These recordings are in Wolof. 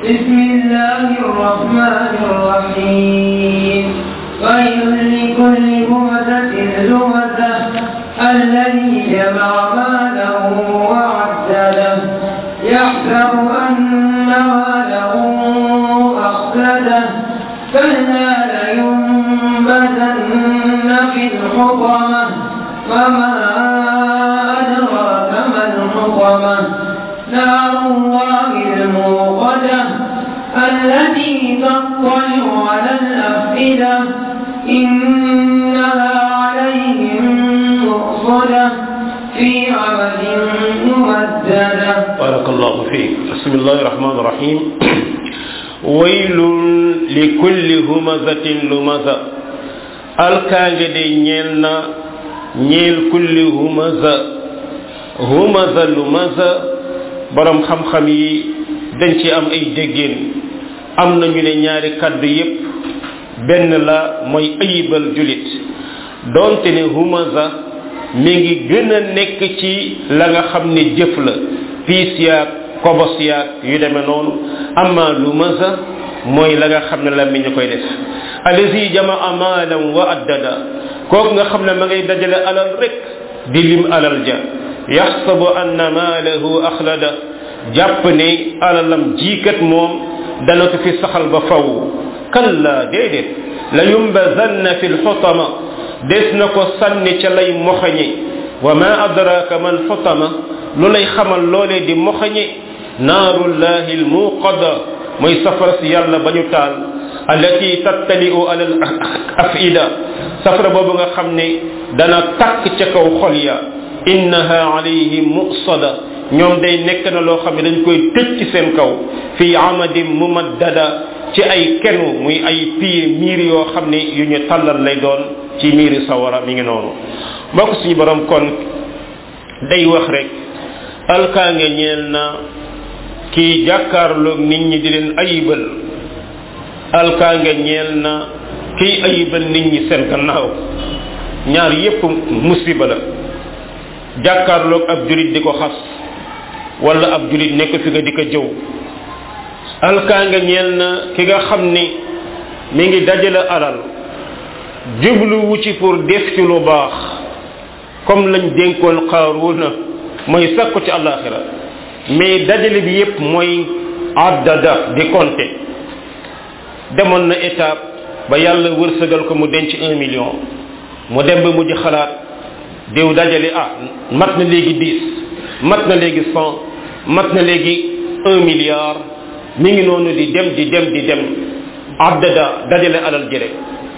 بسم الله الرحمن الرحيم ويل لكل همزة لمزة الذي جمع ماله وعدده يحسب أن ماله أخلده كلا لينبذن في الحطمة وما أدراك ما الحطمة نار الله الموقدة التي تطلع على الأفئدة إنها عليهم مؤصدة في عمد ممددة بارك الله فيك بسم الله الرحمن الرحيم ويل لكل همزة لمزة alkaange de ñeel na ñeel kulli humaza humaza lumaza borom xam-xam yi dañ ci am ay déggéen am nañu ne ñaari kaddu yépp benn la mooy ayibal julit donte ne humaza mi ngi gën a nekk ci la nga xam ne jëf la piis yaag kobos yaag yu demee noonu amma lumaza mooy la nga xam ne la mi ñu koy def allazi jamaa maalan wa addada kooku nga xam ne ma ngay dajale alal rek di lim alal ja yaxsabu anna maalahu axlada jàpp ne alalam jiikat moom dana ko fi saxal ba faw kalla déedéet la yumbazanna fi lxutama des na ko sànni ca lay moxañe wa ma adraka man xutama lu lay xamal loolee di moxañe naarullahi almuqada mooy safara si yàlla ba ñu taal allati tattali'u ala al afida safara boobu nga xam ne dana takk ca kaw xol ya innaha alayhim muqsada ñoom day nekk na loo xam ne dañ koy tëj ci seen kaw fi amadin mumaddada ci ay kenu muy ay piye miir yoo xam ne yu ñu tàllal lay doon ci miiri sawara mi ngi noonu mbokk suñu borom kon day wax rek alkaange ñeel na kii jàkkaarloog nit ñi di leen ayibal alkaange ñeel na kiy ayibal nit ñi seen gannaaw ñaar yépp musiba la jàkkaarloog ab julit di ko xas wala ab julit nekk fi nga di ko jëw alkaange ñeel na ki nga xam ni mi ngi dajale alal jubluwu ci pour def ci lu baax comme lañ dénkoon xaaruuna mooy sakku ci àllaaxira mais dajale bi yépp mooy addada di compter demoon na étape ba yàlla wërsëgal ko mu denc un million mu dem ba mujj xalaat diw dajale ah mat na léegi dix mat na léegi cent mat na léegi un milliard mi ngi noonu di dem di dem di dem addada dajale alal ji rek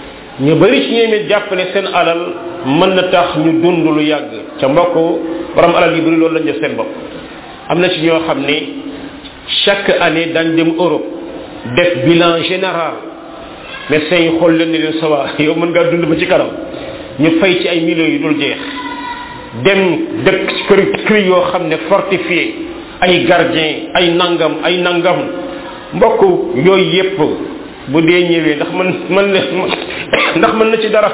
ñu bari ci ñoom it jàpp ne seen alal mën na tax ñu dund lu yàgg ca mbokk borom alal yu bari loolu lañ def seen bopp am na ci ñoo xam ne chaque année dañ dem Europe def bilan général médecins yi xool leen ne leen sawa yow mën ngaa dund ba ci kanam ñu fay ci ay millions yu dul jeex dem dëkk ci kër kër yoo xam ne fortifié ay gardien ay nangam ay nangam mbokk yooyu yépp bu dee ñëwee ndax man man ndax mën na ci dara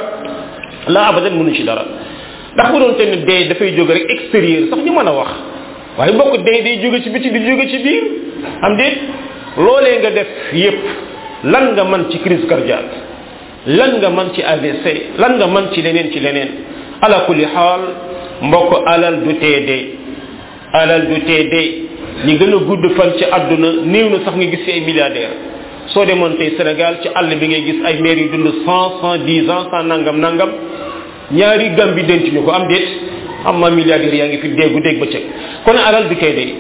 la abadan mënu ci dara ndax bu doon te ne dee dafay jóge rek extérieur sax ñu mën a wax waaye mbokk dee day jóge ci biti di jóge ci biir am déet loolee nga def yépp lan nga man ci crise cardiaque lan nga man ci AVC lan nga man ci leneen ci leneen ala kulli xaal mbokk alal du teedee alal du teedee ñi gën a gudd fan ci àdduna néew na sax nga gis ci ay milliardaire soo demoon tey Sénégal ci àll bi ngay gis ay maire yu dund cent cent dix ans cent nangam nangam ñaari gam bi denc ñu ko am déet am ma milliardaire yaa ngi fi déggu dégg ba cëg kon alal du teedee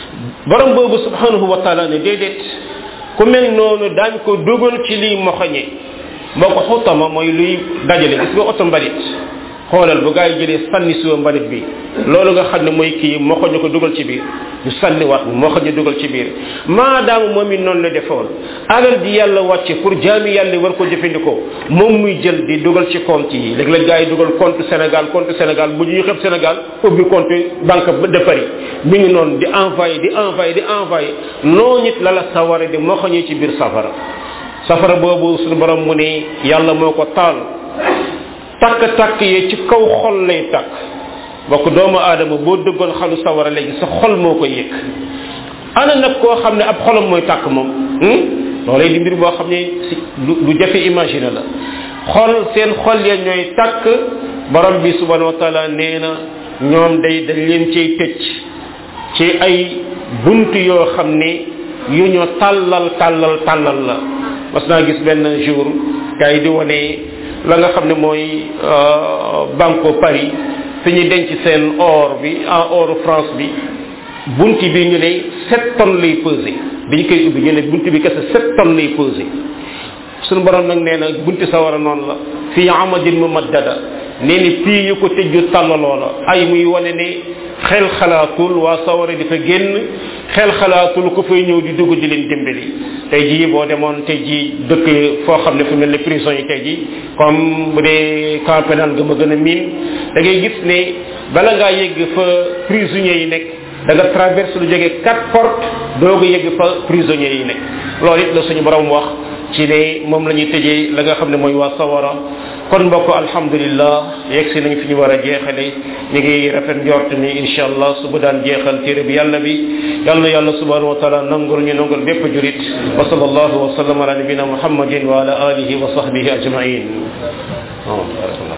borom boobu subhanahu wa taala ne déedéet ku mel noonu daañ ko dugal ci liy moxoñe moo ko xutama mooy luy dajale gis nga oto mbalit xoolal bu gaa yi jëlee sànni suwa mbalit bi loolu nga xam ne mooy kii moxoñu ko dugal ci biir ñu sànniwaat moxoñu dugal ci biir maadaama moom it noonu la defoon alal di yàlla wàcce pour jaami yàlla war ko jëfandikoo moom muy jël di dugal ci compte yi léeg-léeg gaa yi dugal compte Sénégal compte Sénégal bu ñuy xëpp Sénégal ubbi compte banque de Paris mi ngi noonu di envoyé di envoyé di envoyé noo nit la la saware di moxoñee ci biir safara safara boobu suñu borom mu ne yàlla moo ko taal takk-takk yee ci kaw xol lay takk bokk doomu aadama boo dëggoon xalu sawara léegi sa xol moo ko yëg ana nag koo xam ne ab xolam mooy tàkk moom loolay di mbir boo xam ne si lu jafe imaginer la xol seen xol ya ñooy tàkk borom bi subhanahu wa taala nee na ñoom day dañ leen cay tëj ci ay bunt yoo xam ne yu ñu tàllal tàllal tàllal la mas naa gis benn jour gars yi di wane la nga xam ne mooy banque Paris fi ñu denc seen or bi en or France bi bunt bi ñu ne sept tonnes lay pesé bi ñu koy ubbi ñu ne bunt bi kese sept tonnes lay pesé suñu borom nag nee na bunti sawara noonu la fii amadin mumaddada nee ni pii yu ko tëjju tàllaloo la ay muy wane ne xel xalaatul waa sawara di fa génn xel xalaatul ku fay ñëw di dugg di leen dimbali tey jii boo demoon tey jii dëkk foo xam ne fu mel ne prison yi tey jii comme bu dee camp pénal nga ma gën a miin da ngay gis ne bala ngaa yegg fa prisonniers yi nekk da nga traverse lu jógee quatre portes doog a yegg fa prisonniers yi nekk loolu it la suñu borom wax ci ne moom la ñuy tëjee la nga xam ne mooy waa sawara kon mbokk alhamdulillah yegg si nañ fi ñu war a jeexale ñu ngi rafet njort ni insha allah suba daan jeexal téere bi yàlla bi yàlla na yàlla subhanahu wa taala nangul ñu nangul bépp jurit wa sallallahu wa sallam ala nabina muhammadin wa ala alihi wa sahbihi ajmain